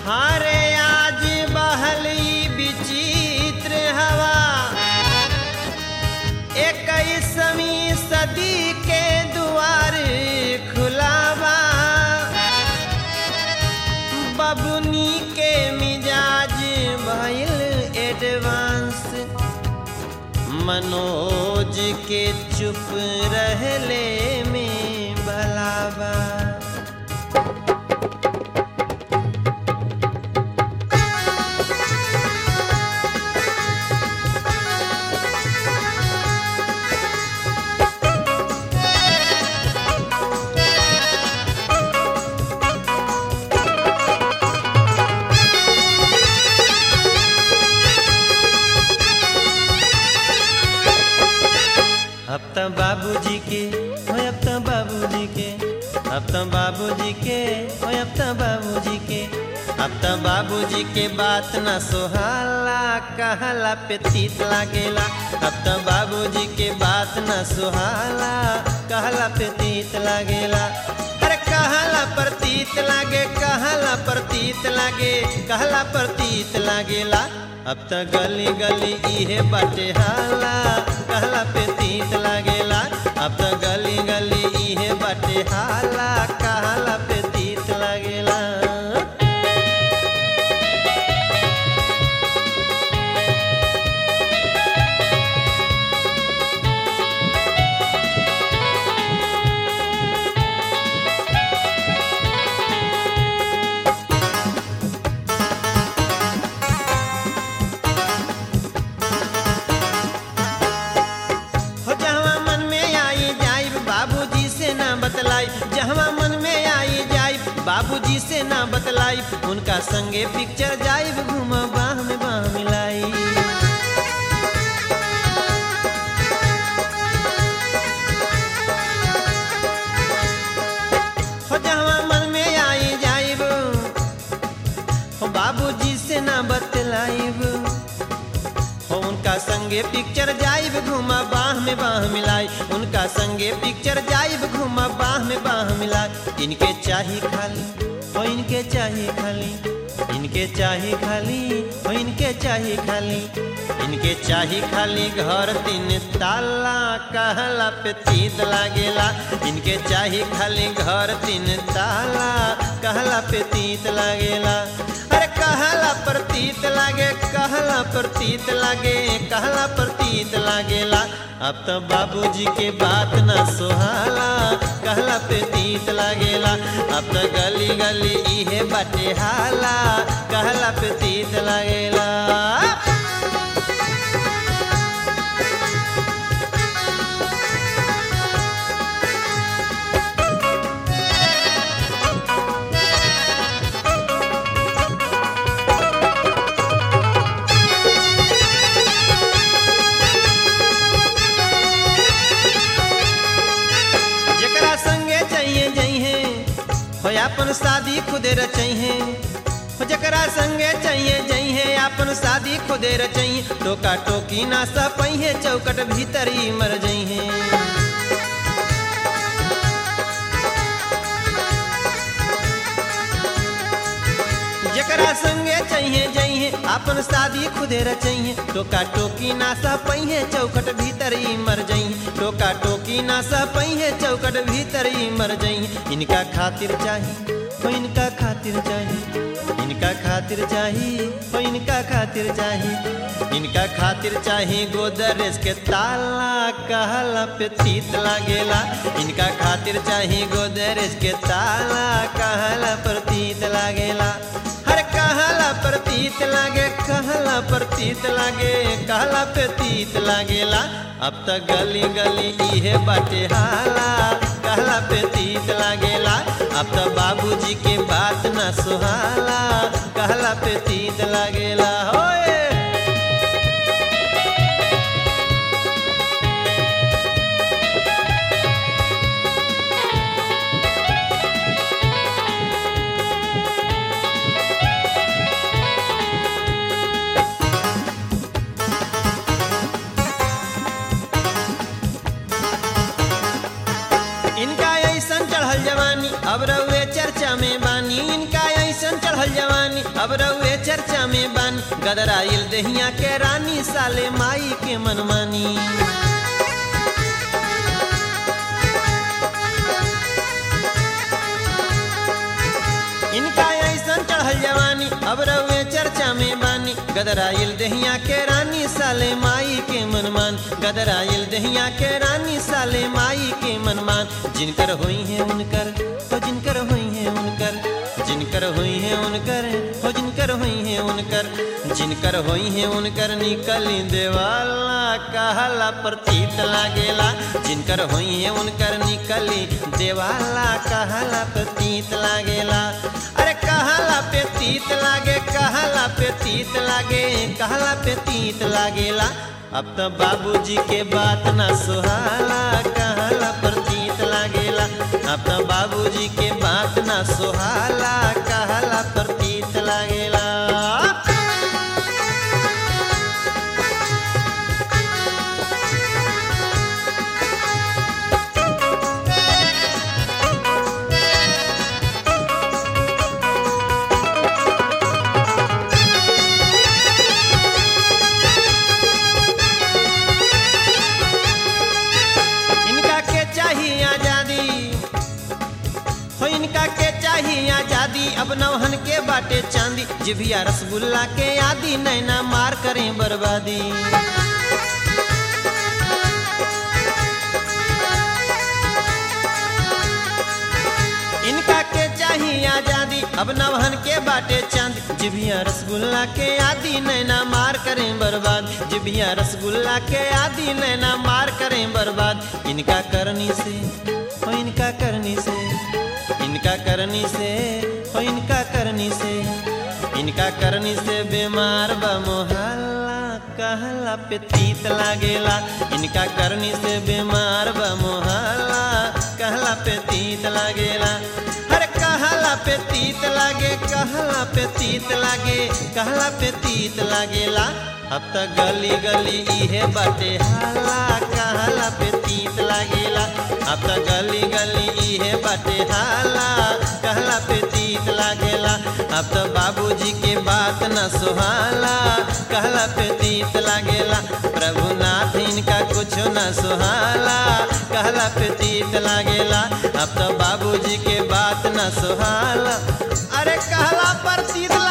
हारे आज बहली विचित्र हवा इक्कीसवीं सदी के द्वार खुलावा बबुनी के मिजाज भइल एडवांस मनोज के चुप रहले में भलावा अब तो बाबूजी के हो अब तो बाबूजी के अब तो बाबूजी के हो अब तो बाबूजी के अब तो बाबूजी के बात न सोहाला कहला पे तीत लागेला अब तो बाबूजी के बात न सोहाला कहला पे तीत लागेला अरे कहला प्रतीत लागे कहला प्रतीत लागे कहला प्रतीत लागेला अब त गली गली इहे बाटे हाला कहला पे तीत लागेला अब त गली गली इहे बाटे हाला कहला पे तीत लागेला हो जहवा मन में आई जाइब बाबूजी से ना बतलाई जहवा मन में आई जाइब बाबूजी से ना बतलाई उनका संगे पिक्चर जाइब घूम बाह में बाह मिलाई हो जहवा मन में आई जाइब हो बाबूजी से ना बतलाइब हो उनका संगे पिक्चर जाइब घुमा बाह में बाह मिलाई उनका संगे पिक्चर जाइब घुमा बाह में बाह मिलाई इनके चाही खाली हो इनके चाही खाली इनके चाही खाली हो इनके चाही खाली इनके चाही खाली घर तीन ताला कहला पे तीत लागेला इनके चाही खाली घर तीन ताला कहला पे तीत लागेला अरे कहला प्रतीत लागे कहला प्रतीत लागे कहला प्रतीत लागेला अब तो बाबूजी के बात न सोहाला कहला प्रतीत लागेला अब तो गली गली इहे बाटे हाला कहला प्रतीत लागेला जकरा संगे चाहिए जइहे हो अपन शादी खुदे रचइहे हो जकरा संगे चाहिए जइहे अपन शादी खुदे रचइहे टोका टोकी ना सपइहे चौकट भीतर ही मर जइहे जकरा संगे चाहिए जइहे अपन शादी खुदे रचइहे टोका टोकी ना सपइहे चौकट भीतर ही मर जइहे टोका टोकी ना सपइहे चौकट भीतर ही मर जइहे इनका खातिर चाही हो इनका खातिर चाही इनका खातिर चाही हो इनका खातिर चाही इनका खातिर चाही गोदरेज के ताला कहला पे तीत लागेला इनका खातिर चाही गोदरेज के ताला कहला पर तीत लागेला हर कहला प्रतीत लागे कहला प्रतीत लागे कहला प्रतीत लागेला अब तक गली गली इहे बाटे हाला कहला प्रतीत लागेला अब तो बाबूजी के बात न सुहाला कहला प्रतीत लागेला होए इनका ऐसन चढ़ल जवानी अब रउए चर्चा में बानी इनका ऐसन चढ़ल जवानी अब रउए चर्चा में बानी गदराइल दहिया के रानी साले माई के मनमानी इनका ऐसन चढ़ल जवानी अब रउए चर्चा में बानी गदराइल दहिया के रानी साले माई के मनमान गदराइल दहिया के रानी साले माई के मनमान जिनकर हुई है उनकर हो जिनकर हुई है उनकर जिनकर हुई है उनकर हो जिनकर हुई है उनकर जिनकर हुई है उनकर निकली देवाला कहला प्रतीत लागेला जिनकर हुई है उनकर निकली देवाला कहला प्रतीत लागेला अरे कहला पे तीत लागे कहला पे तीत लागे कहला पे तीत लागेला अब तो बाबूजी के बात ना सुहाला कहला प्रतीत लागेला अब तो बाबूजी के बात ना सुहाला कहला प्रतीत लागेला इनका के चाहिए आजादी हो इनका के चाहिए आजादी अब नौहन के बाटे चांदी जिभिया रसगुल्ला के आदि नैना मार करें बर्बादी इनका के चाहिए आजादी अब नवहन के बाटे चांद जिभिया रसगुल्ला के आदि नैना मार करें बर्बाद जिभिया रसगुल्ला के आदि नैना मार करें बर्बाद इनका करनी से हो इनका करनी से इनका करनी से हो इनका करनी से इनका करनी से बीमार बा मोहल्ला कहला पे तीत लागेला इनका करनी से बीमार बा मोहल्ला कहला पे तीत लागेला हर कहला पे तीत लागे कहला पे तीत लागे कहला पे तीत लागेला अब तक गली गली इहे बाटे हाला कहला पे तीत लागेला अब तक गली गली इहे बाटे हाला कहला पे तीत लागेला अब तो बाबूजी के बात न सुहाला कहला पे तीत लागेला प्रभुनाथ इनका कुछ न सुहाला कहला पे तीत लागेला अब तो बाबूजी के बात न सुहाला अरे कहला पर तीत